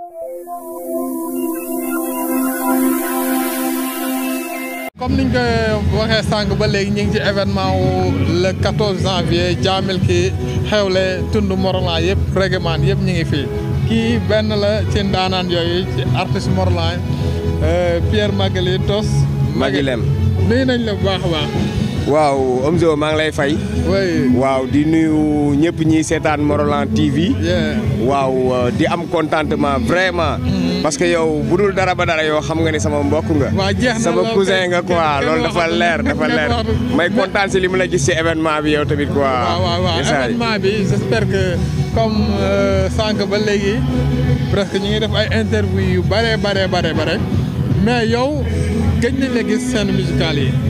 comme niñ ko waxee sànq ba léegi ñu ngi ci événement wu le 14 janvier jaamil ki xewle tund Morolan yëpp règlement yëpp ñu ngi fii kii benn la ci ndaanaan yooyu ci artiste Morolan Pierre Maguilé Tos. Maguilem nuyu nañ la bu baax a baax. waaw Omzo maa ngi lay fay. oui. waaw di nuyu ñëpp ñi seetaan Morolan TV. waaw di am contentement vraiment. parce que yow bu dul dara ba dara yow xam nga ni sama mbokk nga. waaw jeex na sama cousin nga quoi loolu dafa leer dafa leer. may kontaan si li mu la gis si événement bi yow tamit quoi. waaw waaw waaw événement bi j'espère que comme sànq ba léegi presque ñu ngi def ay interview yu bare bare bare bare mais yow gëj nañ la gis scène musicale yi.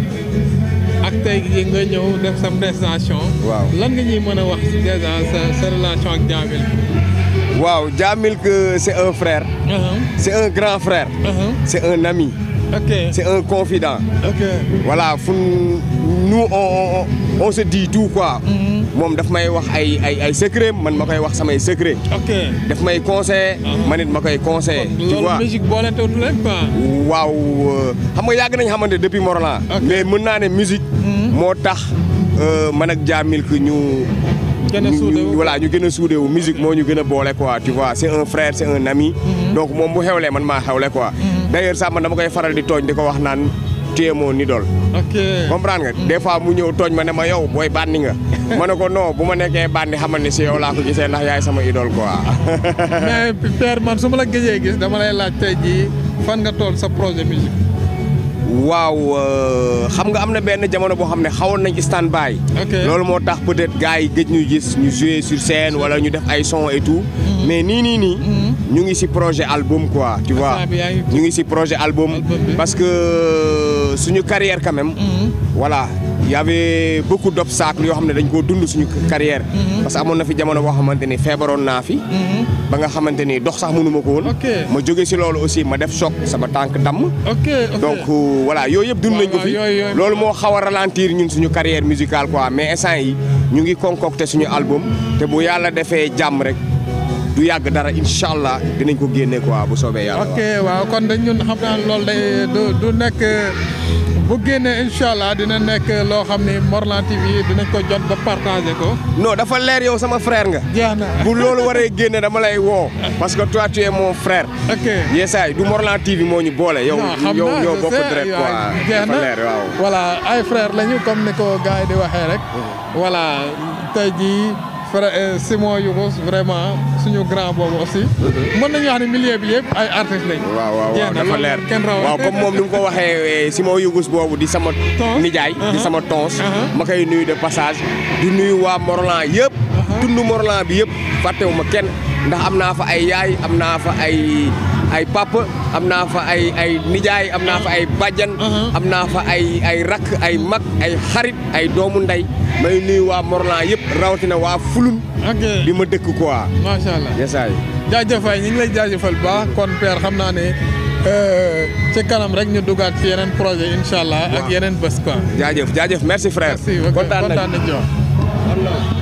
ak tey jii nga ñëw def sa prestation. waaw lan nga ñuy mën a wax déjà sa sa relation ak Djamil. waaw Djamil que c'est un frère. c'est un grand frère. c'est un ami. ok c'est un confident. ok voilà fu nous on on on se dit tout quoi. moom daf may wax ay ay ay secret man ma koy wax samay secret. ok daf may conseiller. man it ma koy conseiller. tu vois loolu musique boole te leen quoi. waaw xam nga yàgg nañ xamante depuis Morolan. mais mën naa ne musique. moo tax man ak Djamil que ñu. gën a suude wu voilà ñu gën a suude wu musique moo ñu gën a boole quoi tu vois c'est un frère c'est un ami. donc moom bu xewlee man maa xewle quoi. d'ailleurs sax man dama koy faral di tooñ di ko wax naan tu es mon idole. ok comprendre nga des fois mu ñëw tooñ ma ne ma yow booy bandi nga. ma ne ko non bu ma nekkee bandi xamal ni si yow laa ko gisee ndax yaay sama idole quoi. mais Père man su ma la gëjee gis dama lay laaj tey jii fan nga toll sa projet musique. waaw xam nga am na benn jamono boo xam ne xawoon nañ stand by. loolu moo tax peut-être gars yi gëj ñu gis ñu jouer sur scène wala ñu def ay son et tout. mais nii nii nii. ñu ngi ci projet album quoi tu vois. ñu ngi ci projet album. parce que suñu carrière quand même. voilà y avait beaucoup d'obstacles yoo xam ne dañ koo dund suñu carrière. parce que amoon na fi jamono boo xamante ni feebaroon naa fi. ba nga xamante ni dox sax mënu ma ko woon. ma jóge ci loolu aussi ma def choc sama tànk damm. ok donc voilà yooyu yëpp dund nañ ko fi loolu moo xaw a ralentir ñun suñu carrière musicale quoi mais instant yi ñu ngi concocter suñu album te bu yàlla defee jàmm rek du yàgg dara incha allah dinañ ko génne quoi bu soobee yàlla. ok waaw kon dañ ñun xam naa loolu day du du nekk bu génnee incha allah dina nekk loo xam ni Morolan TV dinañ ko jot ba partager ko. non dafa leer yow sama frère nga. jeex na bu loolu waree génne dama lay woo. parce que toi tu es mon frère. ok yeesaay du Morolan TV moo ñu boole. yow yow ñoo bokk direct quoi dafa leer waaw. voilà ay frère lañu comme ni ko gars yi di waxee rek. voilà tey jii. frère Simon Yougous vraiment suñu grand boobu aussi. mën nañu wax ne milieu bi yëpp ay artistes lañ. waaw waaw waaw dafa leer kenn raw waaw comme moom ni mu ko waxee Simon Yougous boobu di sama. nijaay di sama tons. ma koy nuyu de passage. di nuyu waa Morolan yëpp. tund Morolan bi yëpp fàttewuma kenn ndax am naa fa ay yaay am naa fa ay ay papa am naa fa ay ay nijaay am naa fa ay bàjjan. am naa fa ay ay rakk ay mag ay xarit ay doomu ndey. may nuyu waa Morolan yëpp rawatina waa Fulun. ok bi ma dëkk quoi. macha allah yesaay. jaajëfal ñu ngi lay jaajëfal ba kon père xam naa ne ci kanam rek ñu dugaat ci yeneen projet incha allah. ak yeneen bés quoi. jaajëf jaajëf merci frère. merci kontaan nañu kontaan nañu